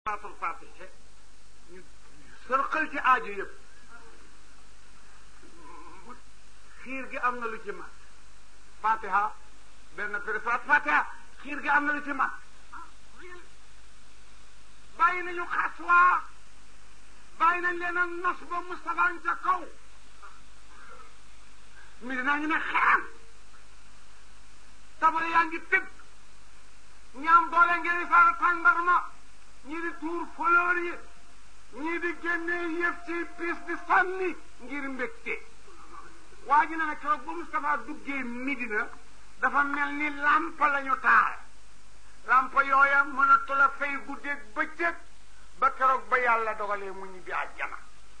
salaatul fatiha ñu sërxal ci aajo yëpp xiir gi am na lu ci mat fatiha benn périfaat fatiha xiir gi am na lu ci mat bàyyi nañu xas waa bàyyi nañ leen a nos ba Moustapha ca kaw mi dinaa ñu ne xeam tabale yaa ngi tëgg ñaam doole ngeen faara tàndarma ñii di tuur fleur yi ñii di génnee yëf ci piis di sànni ngir mbégte waa ji ne na keroog ba Moustapha duggee Midina dafa mel ni làmp lañu taal làmp yooya mënatu la fay guddeeg bëccëg ba keroog ba yàlla dogalee mu ñibbi àjjana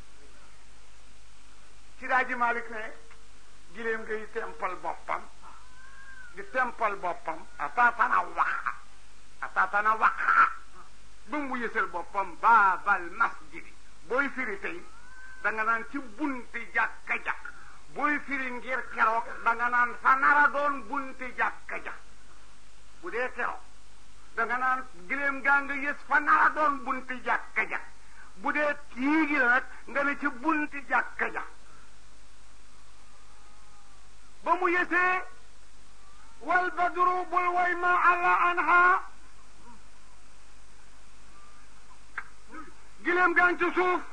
ci daa ji Malik ne giléem ngay tempal boppam di tempal boppam ataatana waxa ataatana waxa ba mu yësal boppam baabal masjidi booy firi tey da nga naan ci bunti jàkka jàkk booy firi ngir keroog da nga naan fa nara doon bunti jàkka jàkk bu dee keroog da nga naan giléem gaa nga yës fa nara doon bunti jàkka jàkk bu dee kii gi la nag nga ne ci bunti jàkka jàkk ba mu yësee wal badru bul way ma alla anha giléem gaa ngi ci suuf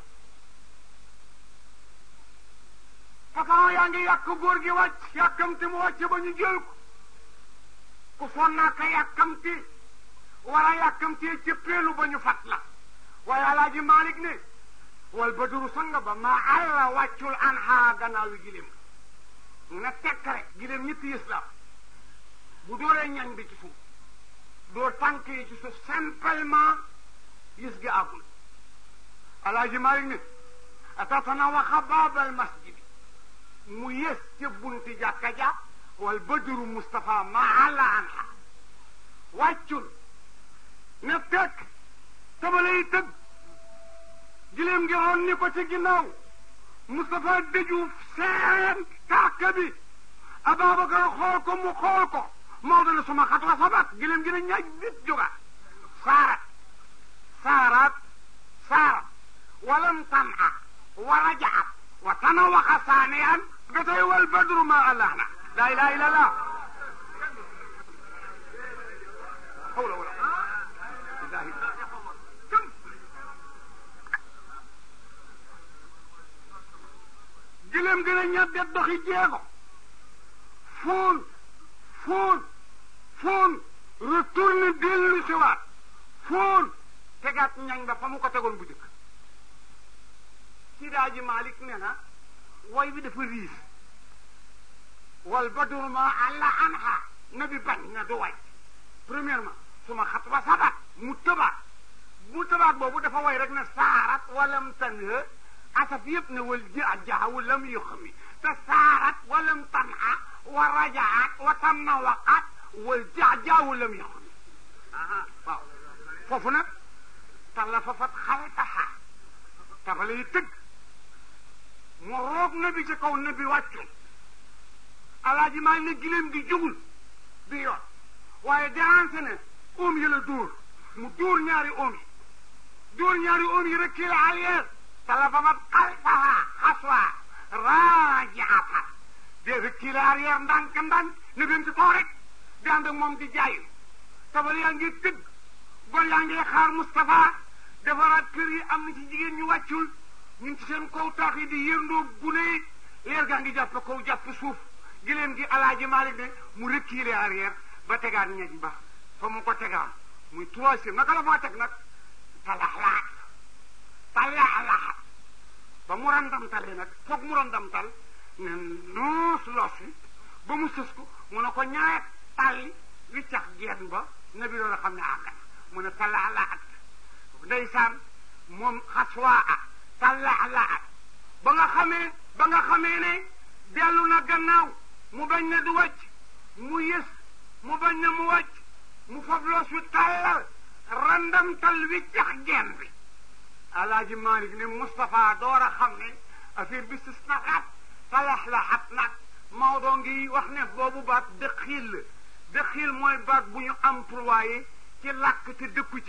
patron yaa ngi yàq góor gi wàcc yàkkamti mu wàcc ba ñu jël ko ku sonnaa ka yàkkamti war a yàkkamti ci peelu ba ñu fat la waaye alaaji Malik ne wal badru sanga ba ma alla wàccul anha gannaaw yi giléem nga tekk rek giléem ñetti yës la bu dooree ñañ bi ci suuf door tànk yi ci suuf simplement yës gi àggul alaaji Malik ne atatana waxa baabal masjidi mu yës ca bunti jàkka ja wal badru Moustapha ma àlla anha wàccul ne tekk tabale yi tëgg giléem ngi roon ni ko ci ginnaaw Moustapha dëju seen tàkk bi Ababacar xool ko mu xool ko Maodo ne suma xat wa sabat giléem gi ne ñaaj bit jóga saarat saarat saarat walam tan'a wa rajaat wa tanawaxa saaniyan ba tey wal badru ma allahna laa ilaha illa allah hawla wala billahi giléem gën a ñaddet doxi jeego fóon fóon fóon retourne dellu si waat fóon tegaat ñañ ba fa mu ko tegoon bu jëkk ci daaji Malik ne na way bi dafa riis wal badru ma alla anha nabi bañ na du way premièrement suma xat wa sabat mu tëbaat mu tëbaat boobu dafa way rek ne saarat walam tanha asaf yëpp ne wal ji jaxawu lam yu xami te saarat walam tanha wa rajaat wa tanawaqat wal jaajaawu lam yu xami waaw foofu nag talla fa fat xaltaha tabale yi tëgg mu roog nabi ci kaw nabi wàccul alaaji maa ne giléem gi jógul bi yoon waaye dérancé ne oom yi la dóor mu dóor ñaari oom yi dóor ñaari oom yi rek kii la arrière talafamat xalfaha xaswa rajaata de rek kii la arrière ndànk ndànk ne bem ci kaw rek di ànd ak moom di jaayu tabale yaa ngi tëgg gor yaa ngi xaar Moustapha defaraat kër yi am na ci jigéen ñu wàccul ñu ci seen kaw taax yi di yëndoo gune yi leer gaa ngi jàpp kaw jàpp suuf giléem gi alaaji Malik ne mu reculer arrière ba tegaat ñeej ba fa mu ko tegaan muy troisième naka la faa teg nag talaxlaat talaxlaat ba mu randam tale nag foog mu randam tal ne noos los wi ba mu sës ko mu ne ko ñaar talli wiccax geen ba nabi doon a xam ne àgg na mu ne talaxlaat ndeysaan moom xaswaa a talaxlaat ba nga xamee ba nga xamee ne dellu na gannaaw mu bañ ne du wàcc mu yës mu bañ ne mu wàcc mu fab loos wi tàllal randam tal wi jax geen bi alaaji Malik ne Moustapha door a xam ne affaire bi sis na xat talaxlaxat nag Maodo ngi wax ne boobu baat dëxiil la dëxiil mooy baat bu ñu employé ci làkk te dëkku ci su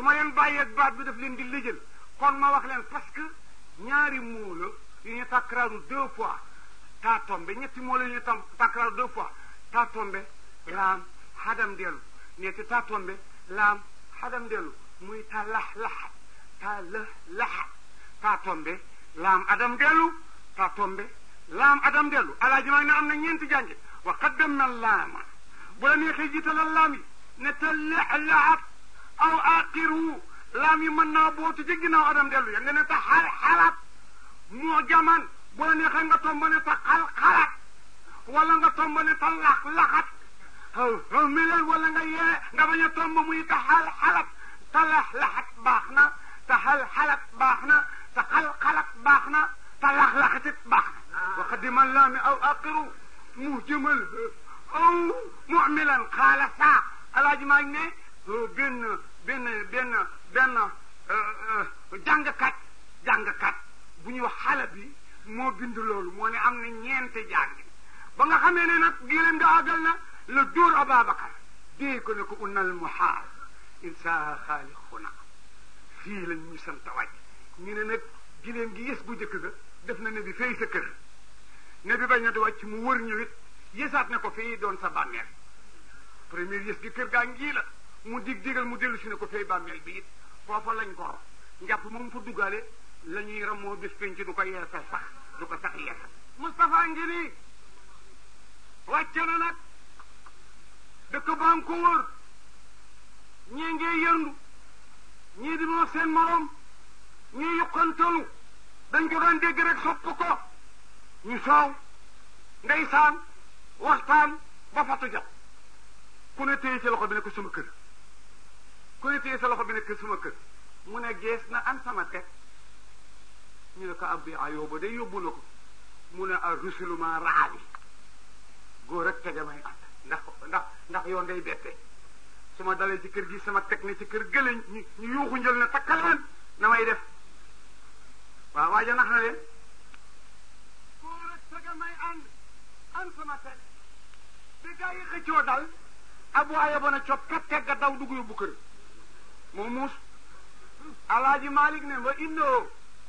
su ma leen bàyyeeg baat bi daf leen di lëjël kon ma wax leen parce que ñaari moo la yu ñu takkaraaru deux fois taa tombe ñetti moo la yu ñu tam takkaraaru deux fois taa tombe laam xadam dellu ñetti taa tombe laam xadam dellu muy ta lax laxat ta lëx laxat taa tombe laam adam dellu taa tombe laam adam dellu alaaji maa ne am na ñeenti jànge wa qaddam na laama bu la neexee jiitalal laam yi ne ta lex laxat aw aqiru laam yi mën naa bootu ci ginnaaw adam dellu ya nga ne ta xal xalaat moo jaman bu la neexee nga tomba ne ta xal xalaat wala nga tomba ne ta lax laxat xaw mi leen wala nga yee nga bañ a tomb muy ta xal xalat ta lax laxat baax na ta xal xalat baax na ta xal xalat baax na ta lax laxatit baax na wa qadima laami aw aqiru mu jëmal aw mumilan xaala saa alaaji maa ngi ne benn benn benn benn jàngkat jàngkat bu ñuy wax xale bi moo bind loolu moo ne am na ñeente jàngi ba nga xamee ne nag giléem nga àggal na la dóor Ababacar dee ko ne ko unnal muhaal insa xaalixuna fii lañ ñu sant wàcc ñu ne nag giléem gi yës bu njëkk ga def na ne bi fay sa kër ne bi bañ na di wàcc mu wër ñu it yësaat ne ko fii doon sa bàmmeel première yës gi kër gaa ngii la mu dig digal mu dellu si ne ko fay bàmmeel bi it foofa lañ ko njàpp moom fa duggaale la ñuy ramoo bis penc du ko yeesal sax du ko sax yeesal Moustapha ngi nii wàcc na nag dëkk baa ngi ko wër ñii ngee yëndu ñii di moo seen morom ñii yuqantalu dañ ko daan dégg rek sopp ko ñu soow ndeysaan waxtaan ba fatu jot ku ne téye ci loxo bi ne ko sama kër ku ne téye sa loxo bi ne ko sama kër mu ne gees na an sama teg ñu ne ko abbi ayooba day yóbbu na ko mu ne a rusuluma raali góor rek tege may ànd ndax ndax ndax yoon day bette su ma dalee ci kër gi sama teg ne ci kër gële ñu ñu yuuxu njël ne takkaleen na may def waaw waaja nax na leen góor rek tege may ànd an sama teg bi gaa yi xëccoo dal abu ayaba na cop kat tegga daw dugg yóbbu kër moom muus alaaji malik ne ba indoo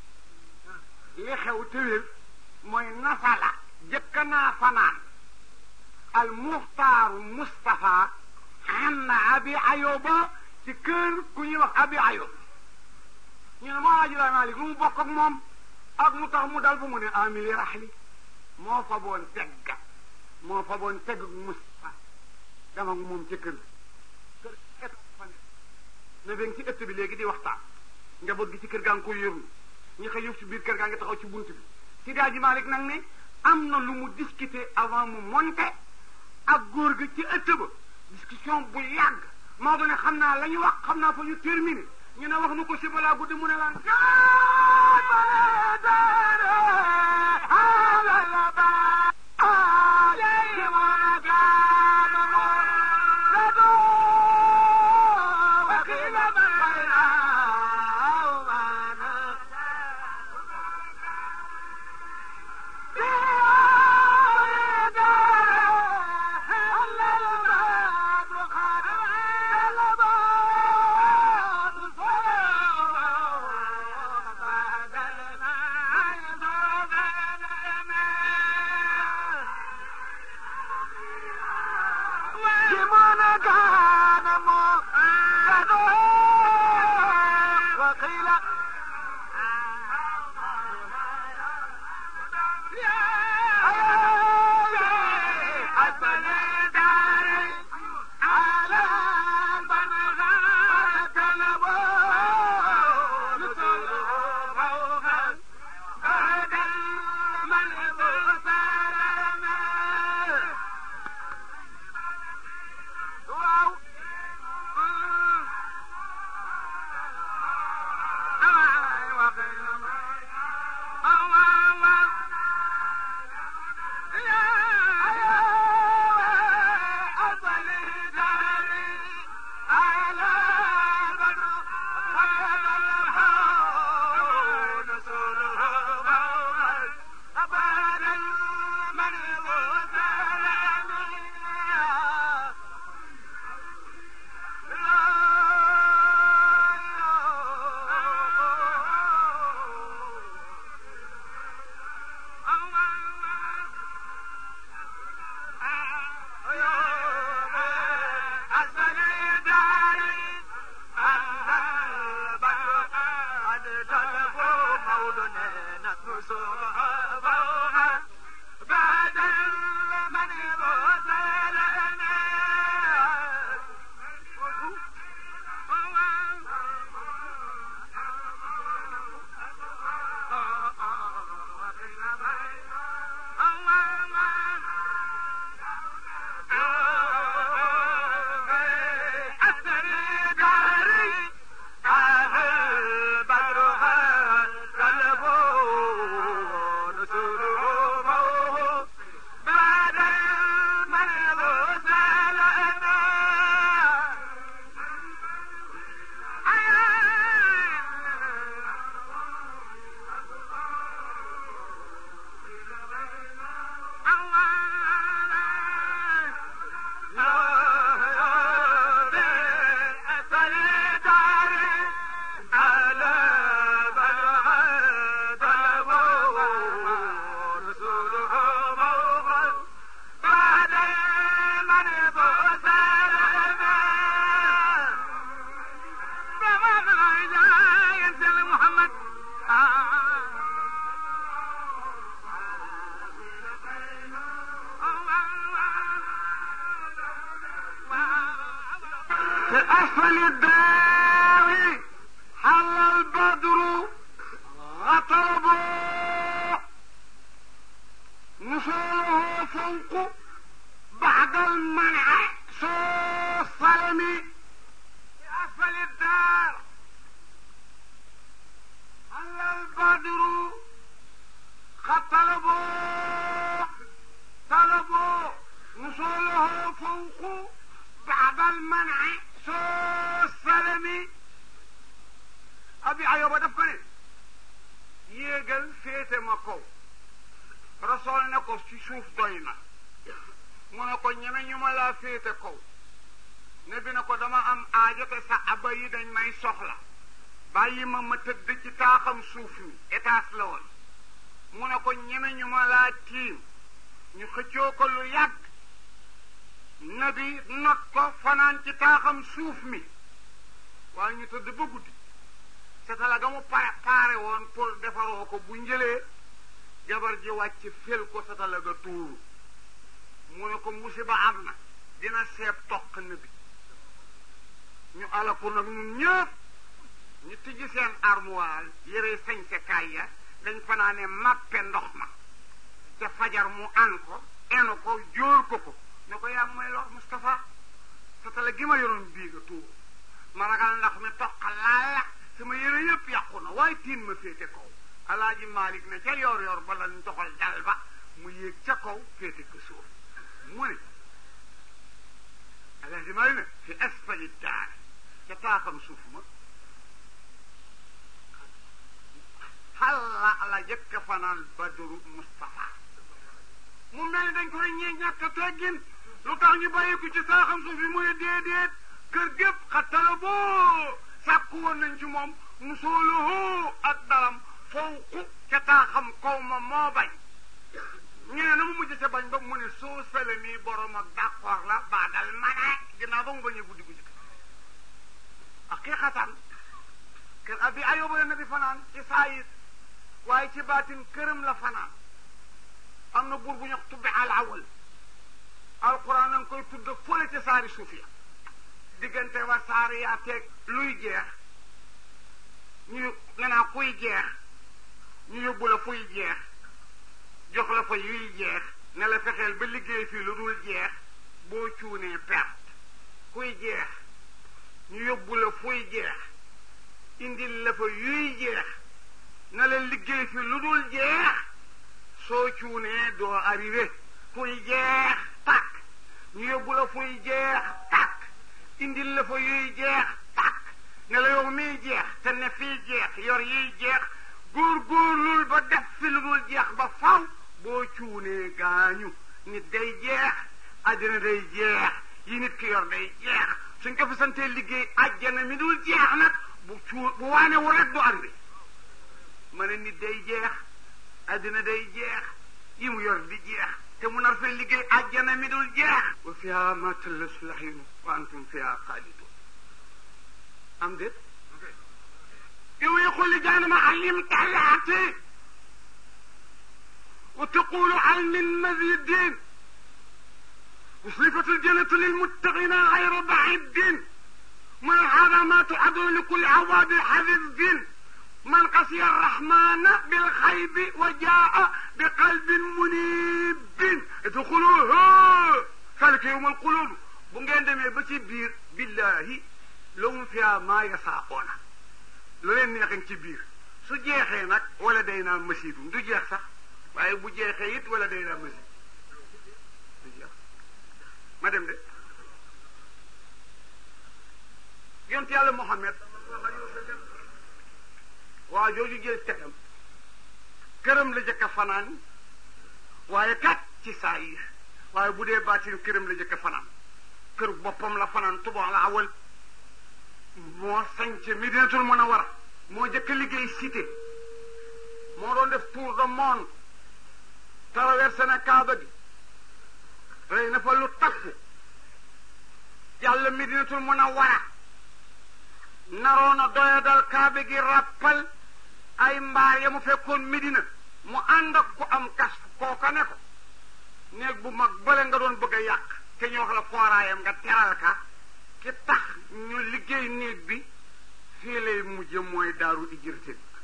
li xew tëwél mooy nasala jëkk naa fanaan al muxtaaru Moustapha xam na abi ayoba ci kër ku ñuy wax abi ayob ñu ne moo alaaji malik lu mu bokk ak moom ak mu tax mu dal ba mu ne amili raxli moo fa boon tegga moo fa boon tegg Moustapha dama moom ci kër kër et fa ne ne ben ci ëtt bi léegi di waxtaan njaboot gi ci kër gaa ngi koy yërlu ñi xëy yëf ci biir kër gaa ngi taxaw ci bunt bi si daaji Malik nag ne am na lu mu discuter avant mu monter ak góor ga ci ëtt ba discussion bu yàgg Maodo ne xam naa la ñu wax xam naa fa ñu terminé ñu ne wax nu ko si balaa guddi mu ne laan نصرها ضوها بعد من غسلنا في أسفل الدار حل البدر غطربه نصوله فوق بعد المنع سوء الصلم في أسفل الدار حل البدر خطلبه طلبوا نصوله فوق بعد المنع سوء السلم abi ayoba daf ko ne yéegal féete ma kaw rasool ne ko ci suuf doy na mu ne ko ñeme ñu ma laa féete kaw ne bi ne ko dama am aajo te sa aba yi dañ may soxla bàyyi ma ma tëdd ci taaxam suuf mi étage la woon mu ne ko ñeme ñu ma laa tiim ñu xëccoo ko lu yàgg nabi not ko fanaan ci taaxam suuf mi waaye ñu tëdd ba guddi satala ga mu pare paare woon pour defaroo ko bu njëlee jabar ji wàcc fel ko satala ga tuuru mu ne ko musiba am na dina seeb toq nabi ñu ala ko nag ñun ñëpp ñu tijji seen armoire yére sañse kaay ya dañ fanaane mappe ndox ma te fajar mu an ko enu ko jóor ko ko ne ko yaa may lor Moustapha satala gi ma yoroon bii nga tuuru ma ragal ndax mi toq laal la sama yére yëpp yàqu na waaye tiin ma féete kaw alaaji Malick ne ca yor yor ba lañ doxal dal ba mu yéeg ca kaw féete ko suuf mu ne alaaji Malick ne fi asfali daar ca taaxam suuf ma xalla la jëkk fanaan badru Moustapha mu mel ni dañ koy ñee ñàkk teggin lu tax ñu bàyyi ko ci taaxam suuf yi mu ne déedéet kër gépp xattala boo sàkku woon nañ ci moom musooluhu ak dalam fawqu ca taaxam kaw ma moo bañ ñu ne na mu mujj ca bañ ba mu ne soo sele mii borom ak d'accord la baadal mana ginnaaw ba mu bañee guddi guddi haqiqatan kër abi ayoba la nabi fanaan ci saayir waaye ci baatin këram la fanaan am na buur bu ñu tubbi al awal alquran na nga koy tudd fële ca saari suuf ya diggante wa saari yaa teeg luy jeex ñu nga naa kuy jeex ñu yóbbu la fuy jeex jox la fa yuy jeex ne la fexeel ba liggéey fii lu dul jeex boo cuunee perte kuy jeex ñu yóbbu la fuy jeex indil la fa yuy jeex ne la liggéey fii lu dul jeex soo cuunee doo arrivé fuy jeex tàkk ñu yóbbu la fuy jeex tàkk indil la fa yuy jeex tàkk ne la yow miy jeex te ne fii jeex yor yiy jeex góor-góorlul ba def fi lu dul jeex ba faw boo cuunee gaañu nit day jeex àddina day jeex yi nit ki yor day jeex suñ ko fi santee liggéey àjjana mi dul jeex nag bu cuu bu waane wu rek du arrivé ma ne nit day jeex àddina day jeex yi mu yor di jeex te mu nar fee liggéey àjjana mi dul jeex wa fiha ma tallasu lahyinu wa antum fiha xaalidun am déet yow yi xulli jaanama alim talaati وتقول هل من مزيد وصفة الجنة للمتقين غير بعيد من هذا ما تعد لكل عواد حذف من قسي الرحمن بالخيب وجاء بقلب منيب ادخلوه ذلك يوم القلوب bu ngeen demee ba ci biir billahi lahum fiha ma yasaaqoona lu leen neexen ci biir su jeexee nag wala day naa masiidum du jeex sax waaye bu jeexee it wala day naa masiid du jeex ma dem de yont yàlla Muhammad waa jooju jël tegam këram la jëkk a fanaan waaye kat ci saa yi waaye bu dee baatin këram la jëkk a fanaan kër boppam la fanaan tuba la awal moo sañc Medinatul Munawwara moo jëkk a liggéey cité moo doon def tour de monde traversé na Kaaba gi rey na fa lu takku yàlla Medinatul Munawwara naroon a doyadal Kaaba gi rappal ay mbaar ya mu fekkoon Medina mu ànd ak ku am kas kooka ne ko néeg bu mag bële nga doon bëgg a yàq te ñu wax la fooraayam nga teral ka ki tax ñu liggéey néeg bi fii lay mujje mooy daaru ijirte bi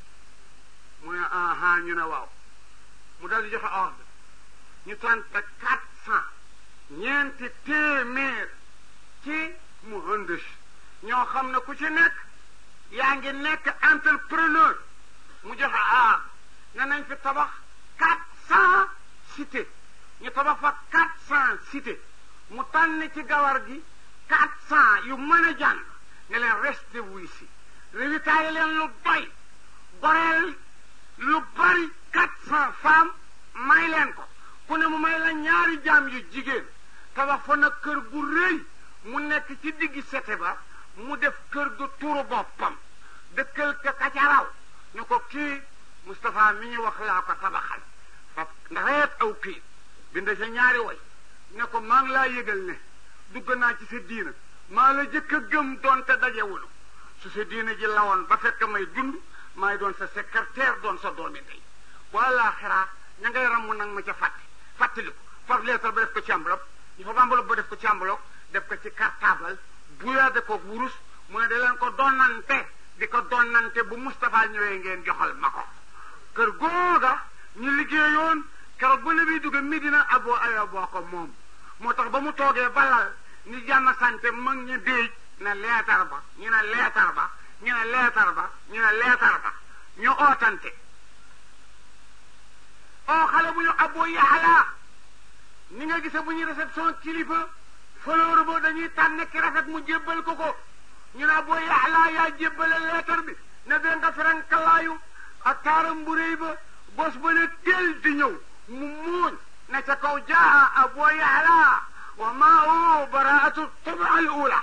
mu ne aha ñu ne waaw mu dal di joxe ordre ñu tànn quatre cent ñeenti téeméer ci muhandis ñoo xam ne ku ci nekk yaa ngi nekk entrepreneur mu joxe ah ne nañ fi tabax quatre cent cité ñu tabax fa quatre cent cité mu tànn ci gawar gi quatre cent yu mën a jàng ne leen resté wuy si révitaille leen lu doy goreel lu bari quatre cent femmes may leen ko ku ne mu may la ñaari jaam yu jigéen tabax fa nag kër gu rëy mu nekk ci diggi sete ba mu def kër gu turu boppam dëkkal ka kacaraw ñu ko kii Moustapha mi ñu wax laa ko tabaxal fa ndaxeet aw kii bind sa ñaari way ne ko maa ngi laa yëgal ne dugg naa ci sa diina maa la jëkk a gëm doon te dajewulu su sa diina ji lawoon ba fekk may dund maay doon sa secrétaire doon sa doomi ndey wala xiraa ña ngay ramm nag ma ca fàtte fàttali ko far leetar ba def ko ci enveloppe ñu fa enveloppe ba def ko ci enveloppe def ko ci cartable buyaade ko wurus mu ne da leen ko donnante di ko donnante bu Moustapha ñëwee ngeen joxal ma ko kër googa ñu liggéeyoon keroog ba nabi dugg Medina Abu Ayyub boo ko moom moo tax ba mu toogee balal ni jàmm sante mag ñu déej ne leetar ba ñu ne leetar ba ñu ne leetar ba ñu ne leetar ba ñu ootante oo xale bu ñu Abu Yahla ni nga gise bu ñu réception kilifa fleur ba dañuy tànn ki rafet mu jébbal ko ko ñu ne Abu Yahla yaa jébbale leetar bi ne bee nga ferankalaayu ak taaram bu réy ba bos ba ne teel di ñëw mu muuñ ne ca kaw jaa Abu Yahla wa maahu baraatu tabaa al ula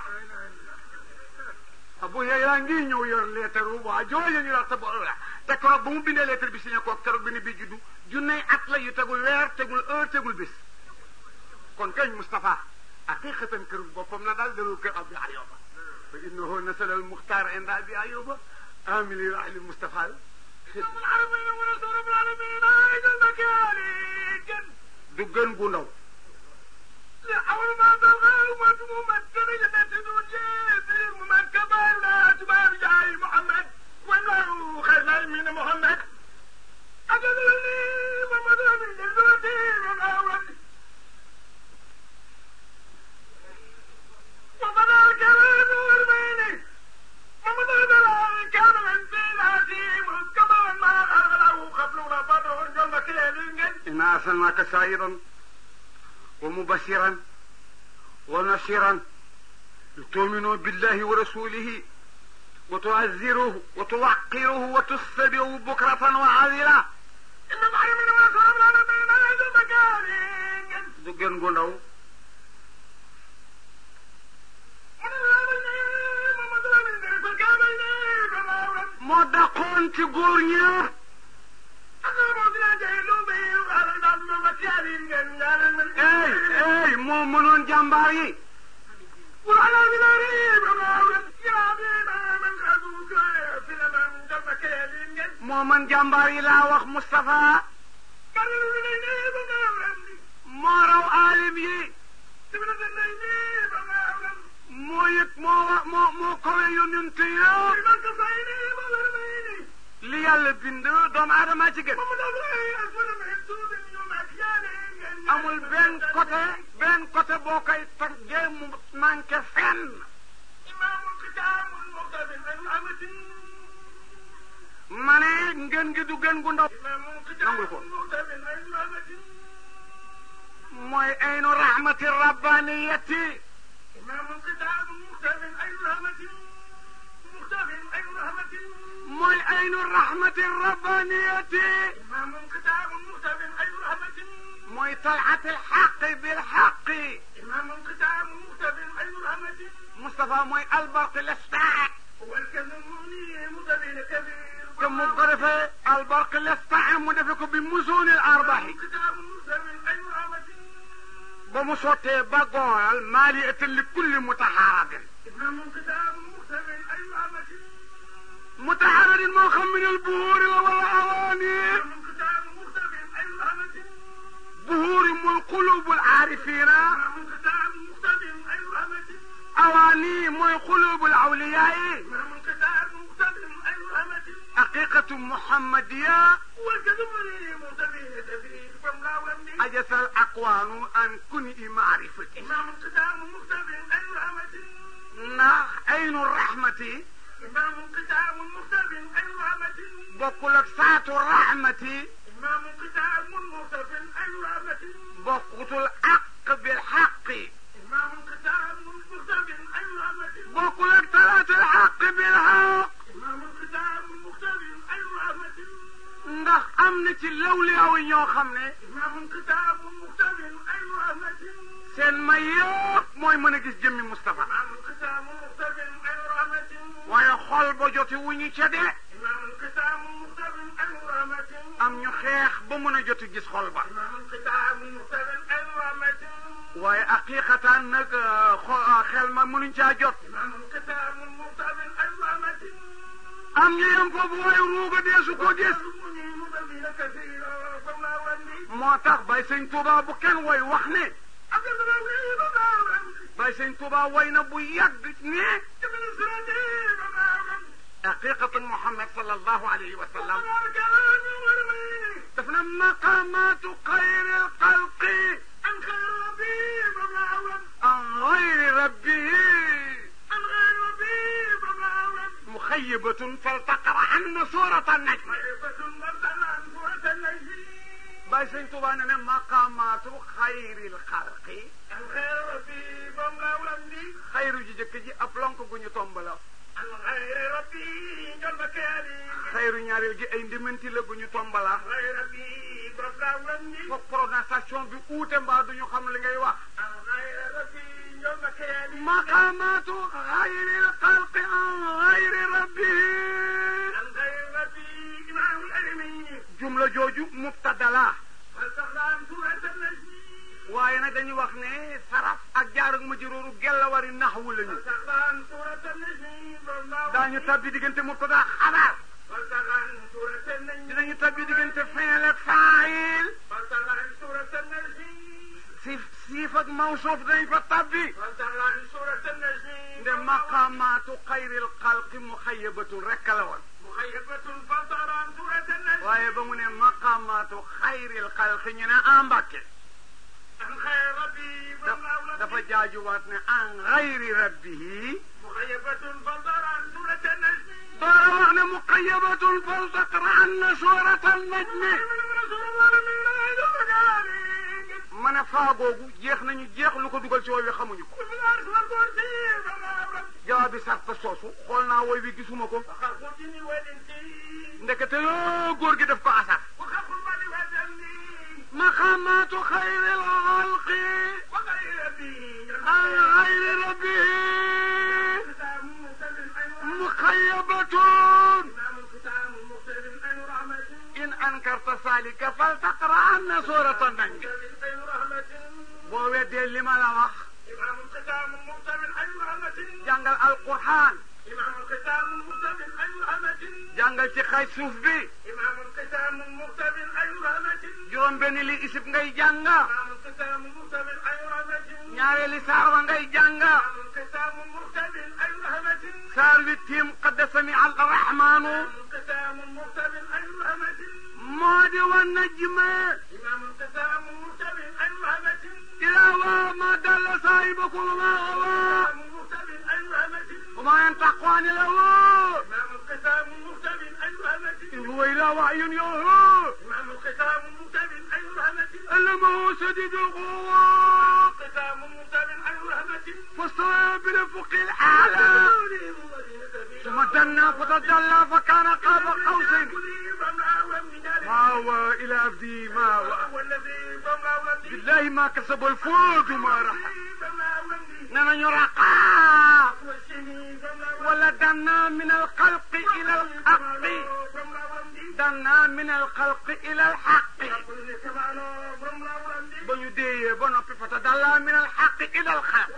Abu Yahla ngi ñëw yor leetar bu waa jooja ñu wax tabaa al ula te keroog ba mu bindee leetar bi signé ko keroog bi ne bi juddu junney at la yu tegul weer tegul heure tegul bis kon kañ Moustapha haqiqatan kër boppam la daal dalul kër Abi Ayyuba fa innahu nasal al muxtaar inda Abi Ayyuba amili rahli Moustapha du gën gu ndaw إنا أرسلناك سائرا ومبشرا ونصيرا لتؤمنوا بالله ورسوله وتعزروه وتوقروه وتسبحوا بكرة وعادلا du gën gu ndaw moo dàqoon ci góor ñëpp ey ey moo mënoon jàmbaar yi moo mën jàmbaar yi laa wax Moustapha yonenteem yi moo yëg moo wa moo moo kowe yonente yëpp li yàlla bind doomu aadama ci gën amul benn côté benn côté boo koy taggee mu manqué fenn ma ne ngeen gi du gën gu ndaw nangul ko mooy aynu rahmati rabbaniyati mooy aynu rahmati rabbaniyati mooy talati alxaqi bilxaqi Moustapha mooy albarq lestaa te mu ko defee albarq lestaa mu defe ko bi musuuni arbaxi ba mu sottee ba gooral maaliyatan li kulli mutaxaarabin mutaxaaradin moo xam min al buhuuri la wala awaani buhuuri mooy qulubul aarifiina awaani mooy qulubul awliyaayi haqiqatu muhammadiya ajasal aqwaanu an kuni maarifati ndax aynu rahmati bokkul ak saatu rahmati bokkutul aq bil xaqi bokkul ak talaatul xaq bil xaq ndax am na ci lawliyaaw yi ñoo xam ne seen may yëpp mooy mën a gis jëmmi Moustapha waaye xol ba joti wu ñu ca dee am ñu xeex ba mën a joti gis xol ba waaye aqiqatan nag xel ma mënuñ caa jot am ñu yem foofu waaye ruuga deesu ko gis moo tax bay sëñ Tuuba bu kenn woy wax ne bay sëñ Tuuba woy na bu yàgg ne haqiqatu Muhammad sallallahu alayhi wa sallam daf na maqamatu xayri alxalqi an gayri rabbihi مخيبة فلتقرأ عنا سورة النجم باي سين توبانا مقامات خير الخلق خير جي جëkk ji ab lonk gu ñu tombala xayru ñaareel gi ay ndimanti la gu ñu tombala foog prononciation bi uute mbaa duñu xam li ngay wax مقامات غير الخلق عن غير ربه جملة جوجو مبتدا لا waaye nag dañuy wax ne saraf ak jaar ak majruuru gellawari naxwu lañu daañu tabbi diggante mubtada xabaar dinañu tabbi diggante fiil ak faayil siif siif ak mawsuuf dañ fa tabbi nde maqaamaatu xayril xalqi muxayabatun rekk la woon waaye ba mu ne maqaamaatu xayril xalqi ñu ne en mbàkke dafa jaajuwaat ne an xayri rabbihi doora wax ne muqayabatun fal taqra anna suurata najmi ma ne faa googu jeex nañu jeex lu ko dugal ci wooy wi xamuñu ko jawaab bi sarta soosu xool naa wooy wi gisuma ko ndekete yoo góor gi def ko asar maqaamaatu xayril xalqi an xayri rabbihi muxayabatun in ankarta salika fal taqra anna suurata najmi boo weddee li ma la wax jàngal alquran jàngal ci xay suuf bi juróom benn li isib ngay jànga ñaareeli saar wa ngay jàng انقسام مرتب أي همة saar wi tiim qad samia arrahmanu انقسام مرتب أي همة moo di wa najma إمام انقسام مرتب أي همة ila wa ma dalla saahibakum wa ma gawa انقسام مرتب أي همة wa ma yantaqqu ani lahu إمام انقسام مرتب أي همة in huwa illa wahyun yuha إمام انقسام مرتب أي همة allamahu shadidul quwa انقسام مرتب أي همة fastawa bil ufuqil a'la ثم دنا فتدلى فكان قاب قوسين ما هو إلى عبدي ما هو بالله ما كسب الفوز ما رح نما يرقى ولا دنا من الخلق إلى الحق دنا من الخلق إلى الحق بني دي بنو فتدلى من الحق إلى الخلق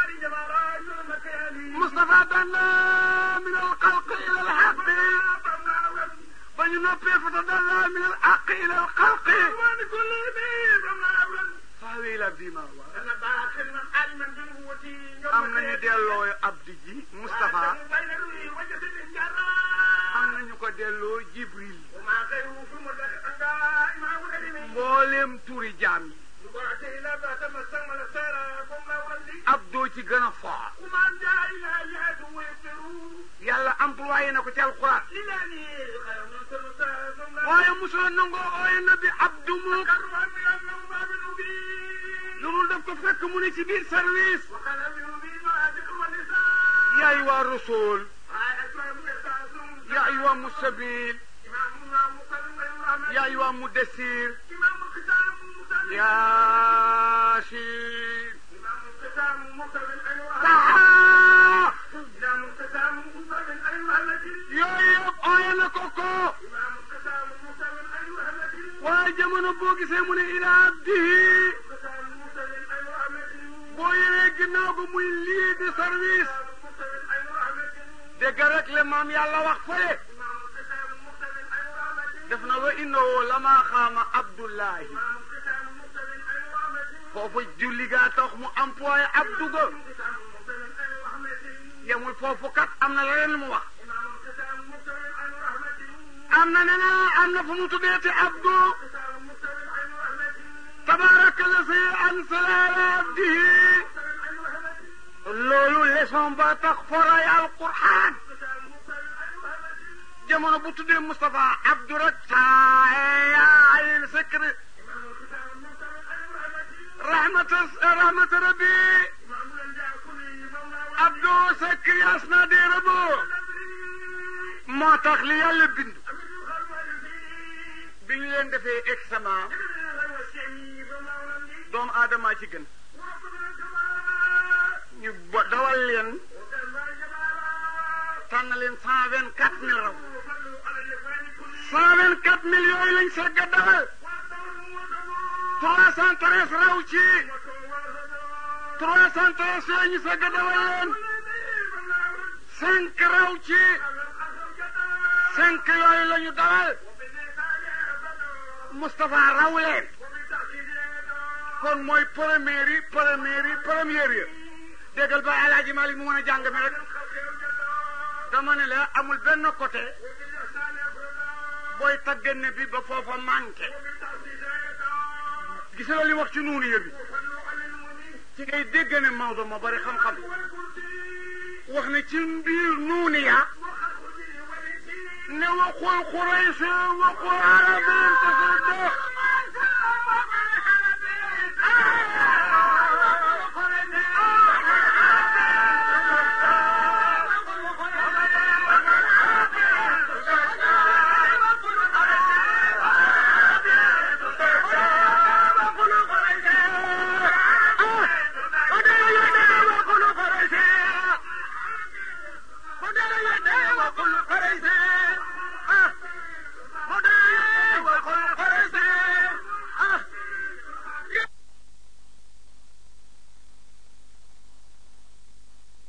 مصطفى دنا من الخلق إلى الحق بني نبي فتدلى من الحق إلى الخلق فهو إلى عبدي ما هو am nañu delloo abdi ji Moustapha am nañu ko delloo Jibril mbooleem turi jaam yi abdoo ci gën a fort yàlla employé na ko ci alxuraan waaye mosula nangoo ooye na bi abdu mu lu mu def ko fekk mu ne ci biir service yaa ayyuha rasul yaa ayyuha musabil yaa ayyuha mudassir yaasin taha yooyu yëpp ooye na ko ko waaye jamono boo gisee mu ne ila abdihi boo yëwee ginnaaw ko muy lii di service dégg rek le maam yàlla wax fële def na wa innahu lama xaama abdullahi foofu julli gaa tax mu employé abdu ga yemul foofu kat am na leneen mu wax am na ne am na fu mu tuddeeti abdu tabaraka la si ansala ala abdihi loolu leçon ba tax foray alquran jamono bu tuddee Moustapha abdu rek saayil sikri rahmata rahmata rabbi abdu sikri asna de rabo moo tax li yàlla bind bi ñu leen defee examen doomu aadama ci gën ñu bo- dawal leen tànn leen cent vingt quatre mille raw cent vingt quatre mille yooyu lañ segg a dawal trois cent treize raw ci trois cent treize yooyu ñu segg a dawal leen cinq raw ci cinq yooyu la ñu dawal Moustapha raw leen kon mooy première yi première yi première yi déggal ba Alaaji Malik mu mën a jàng mi rek dama ne la amul benn côté booy tagganne bi ba foofa manqué gis nga li wax ci nuunu yëbi ci ngay dégg ne Maodo ma bari xam-xam wax ne ci mbiir nuuni ya ne waxul Quraysh waxul arabin tasaddax